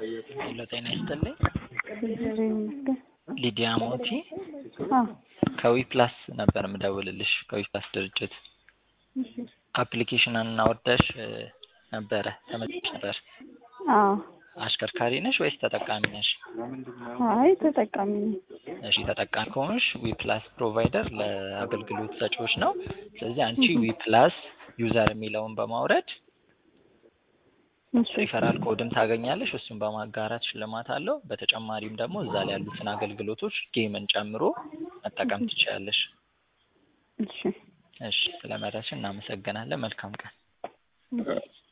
ሄሎ ጤና ይስጥልኝ። እግዚአብሔር ይመስገን። ሊዲያ ሞቲ አዎ ከዊፕላስ ነበር ምደውልልሽ ከዊፕላስ ድርጅት እሺ። አፕሊኬሽን አወርደሽ ነበረ ተመዝግበሽ ነበር። አዎ አሽከርካሪ ነሽ ወይስ ተጠቃሚ ነሽ? አይ ተጠቃሚ ነኝ። እሺ ተጠቃሚ ከሆንሽ ዊፕላስ ፕሮቫይደር ለአገልግሎት ሰጪዎች ነው። ስለዚህ አንቺ ዊፕላስ ዩዘር የሚለውን በማውረድ እሺ ሪፈራል ኮድም ታገኛለሽ። እሱን በማጋራት ሽልማት አለው። በተጨማሪም ደግሞ እዛ ላይ ያሉትን አገልግሎቶች ጌምን ጨምሮ መጠቀም ትችላለሽ። እሺ እሺ ስለመረጥሽ እናመሰግናለን። መልካም ቀን። እሺ።